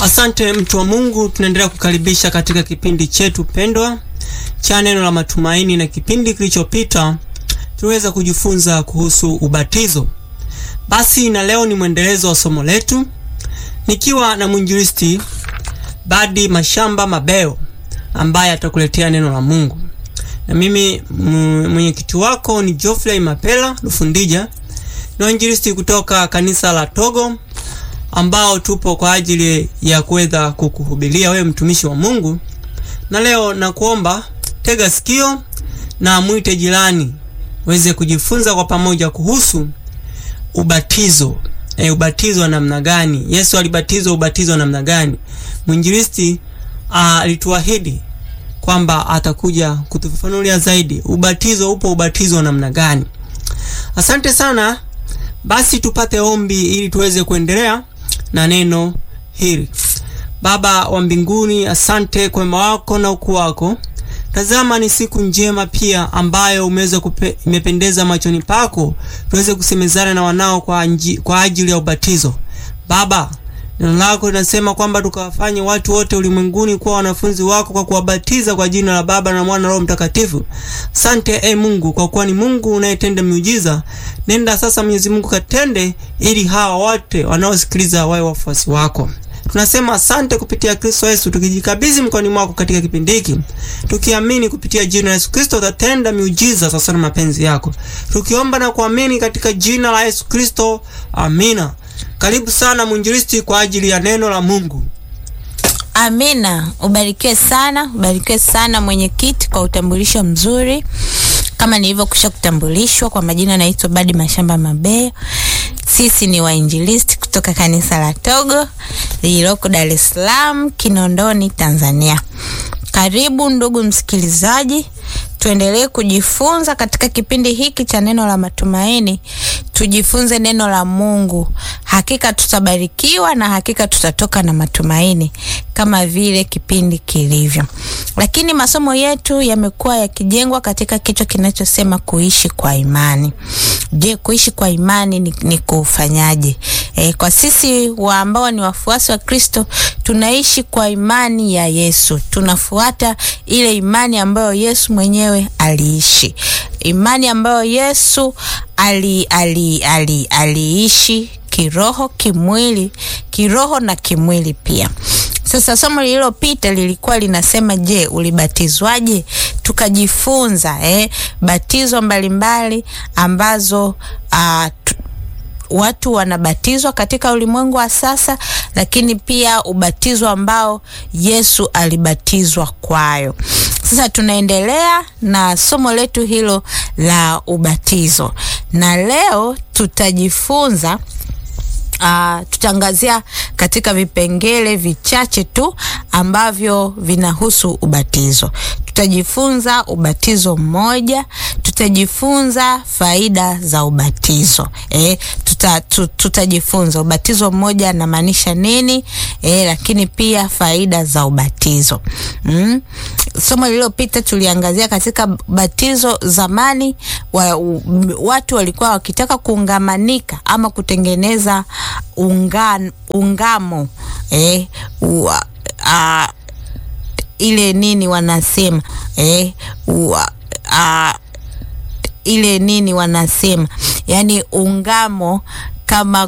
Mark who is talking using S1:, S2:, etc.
S1: Asante mtu wa Mungu, tunaendelea kukaribisha katika kipindi chetu pendwa cha neno la matumaini, na kipindi kilichopita tuliweza kujifunza kuhusu ubatizo. Basi na leo ni mwendelezo wa somo letu, nikiwa na mwinjilisti Badi Mashamba Mabeo ambaye atakuletea neno la Mungu, na mimi mwenyekiti wako ni Geoffrey Mapela Lufundija, ni wainjilisti kutoka kanisa la Togo ambao tupo kwa ajili ya kuweza kukuhubiria wewe mtumishi wa Mungu. Na leo nakuomba tega sikio na mwite jirani uweze kujifunza kwa pamoja kuhusu ubatizo. E, ubatizo wa namna gani? Yesu alibatizwa ubatizo wa namna gani? Mwinjilisti alituahidi kwamba atakuja kutufafanulia zaidi ubatizo upo ubatizo wa namna gani. Asante sana. Basi tupate ombi ili tuweze kuendelea na neno hili. Baba wa mbinguni, asante kwa wema wako na ukuu wako. Tazama, ni siku njema pia ambayo umeweza imependeza machoni pako, tuweze kusemezana na wanao kwa, anji, kwa ajili ya ubatizo. Baba, neno lako linasema kwamba tukawafanye watu wote ulimwenguni kuwa wanafunzi wako kwa kuwabatiza kwa jina la Baba na Mwana na Roho Mtakatifu. Asante e Mungu, kwa kuwa ni Mungu unayetenda miujiza. Nenda sasa, Mwenyezi Mungu, katende ili hawa wote wanaosikiliza wawe wafuasi wako. Tunasema asante kupitia Kristo Yesu, tukijikabidhi mkononi mwako katika kipindi hiki, tukiamini kupitia jina la Yesu Kristo utatenda miujiza sasa na mapenzi yako, tukiomba na kuamini katika jina la Yesu Kristo, amina. Karibu sana mwinjilisti kwa ajili ya neno la Mungu.
S2: Amina. Ubarikiwe sana, ubarikiwe sana mwenyekiti kwa utambulisho mzuri. Kama nilivyokwisha kutambulishwa kwa majina, naitwa Badi Mashamba Mabeo. Sisi ni wainjilisti kutoka kanisa la Togo lililoko Dar es Salaam, Kinondoni, Tanzania. Karibu ndugu msikilizaji, tuendelee kujifunza katika kipindi hiki cha neno la matumaini. Tujifunze neno la Mungu, hakika tutabarikiwa na hakika tutatoka na matumaini kama vile kipindi kilivyo. Lakini masomo yetu yamekuwa yakijengwa katika kichwa kinachosema kuishi kwa imani. Je, kuishi kwa imani ni, ni kufanyaje? E, kwa sisi wa ambao ni wafuasi wa Kristo tunaishi kwa imani ya Yesu, tunafuata ile imani ambayo Yesu mwenyewe aliishi, imani ambayo Yesu ali, ali, ali, aliishi kiroho, kimwili, kiroho na kimwili pia. Sasa somo lililopita lilikuwa linasema, je, ulibatizwaje? Tukajifunza eh, batizo mbalimbali mbali ambazo uh, watu wanabatizwa katika ulimwengu wa sasa, lakini pia ubatizo ambao Yesu alibatizwa kwayo. Sasa tunaendelea na somo letu hilo la ubatizo, na leo tutajifunza Uh, tutaangazia katika vipengele vichache tu ambavyo vinahusu ubatizo. Tutajifunza ubatizo mmoja, tutajifunza faida za ubatizo eh, tuta, tutajifunza ubatizo mmoja anamaanisha nini eh, lakini pia faida za ubatizo mm. Somo lililopita tuliangazia katika batizo zamani wa, watu walikuwa wakitaka kuungamanika ama kutengeneza unga, ungamo eh, u, a, ile nini wanasema eh, u, a, ile nini wanasema yani ungamo kama